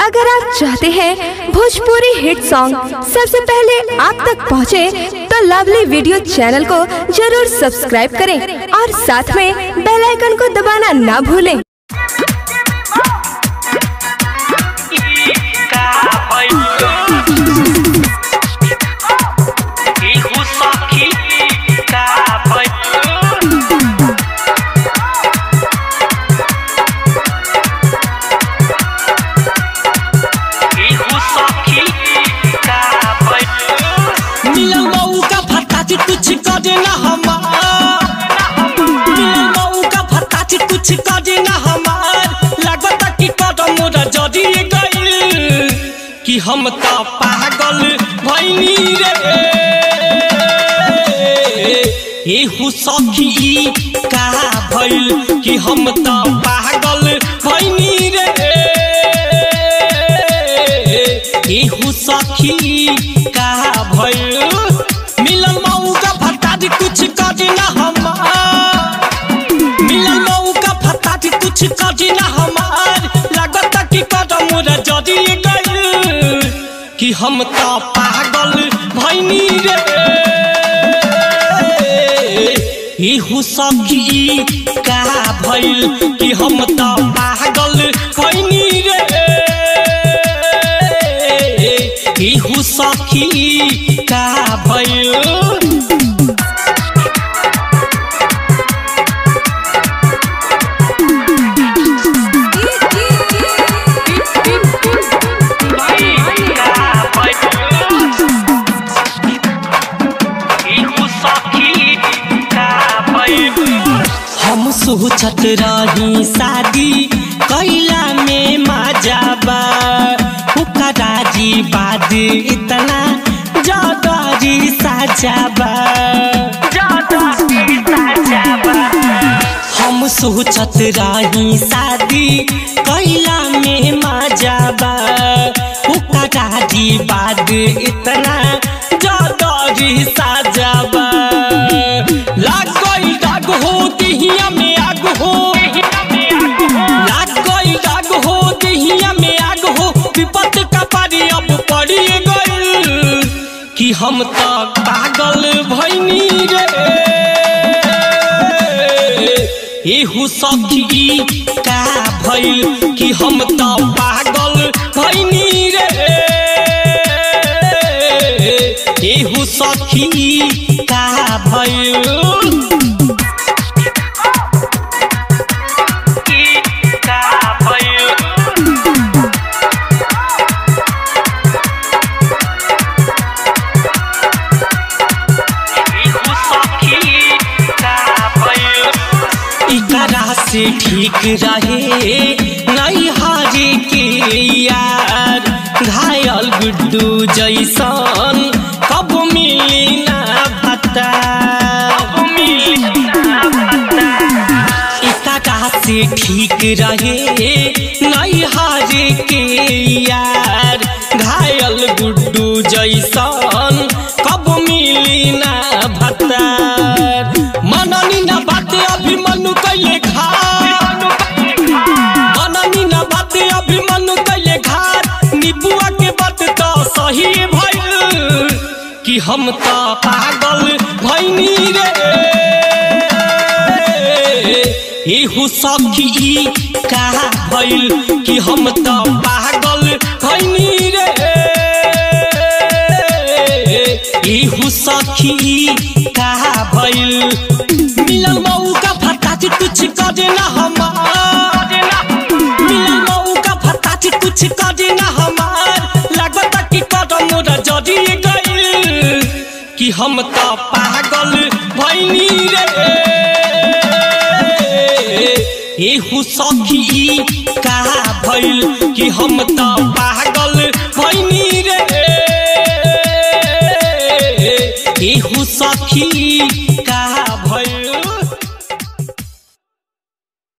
अगर आप चाहते हैं भोजपुरी हिट सॉन्ग सबसे पहले आप तक पहुंचे, तो लवली वीडियो चैनल को जरूर सब्सक्राइब करें और साथ में बेल आइकन को दबाना ना भूलें मिलन बहू का फटाची कुछ करे ना हमार मिलन बहू का फटाची कुछ करे ना हमार लगता कि कदम मोरा जड़ी गइल कि हम तो पागल भइनी रे एहू सखी का भइल कि हम तो पागल भइनी रे एहू सखी का भइल मिलन मऊ का फटाटी कुछ करे ना हमार मिलन मऊ का फटाटी कुछ करे ना हमार लगता कि कदम मोरा जड़ी गइल कि हम तो पागल भइनी रे इहू सखी का भइल कि हम तो पागल भइनी रे इहू सखी का भइल हम सोचत रही शादी कैला में मजा बा हुकराजी बाद इतना जदरी साजाबा हम सोचत रही शादी कैला में मजा बा हुकराजी बाद इतना जदरी साजाबा लाग गई दाग हो दिहिया में आग हो लाग गई दाग हो दिहिया में आग हो विपत का पारी अब पड़ी गई कि हम तो पागल भइनी रे एहू सखी का भइल कि हम तो पागल भइनी रे एहू सखी का भइल इकरा से ठीक रहे नहीं हारे के यार घायल गुड्डू जैसन कब मिली ना भत्ता इकरा से ठीक रहे नहीं हारे के यार घायल गुड्डू जैसन कब मिली ना भत्ता मननी ना बात अभी मनु कैले खा मननी ना बात अभी मनु कैले घाट निबुआ के बात तो सही भइल कि हम तो पागल भइनी रे एहू सखी का भइल कि हम तो पागल भइनी रे एहू सखी का भइल मिलन मऊ का फटाची कुछ करे ना हमार मिलन मऊ का फटाची कुछ करे ना हमार लगता कि कदम मोरा जड़ी गइल कि हम तो पागल भइनी रे एहू सखी का भइल कि हम तो पागल भइनी रे एहू सखी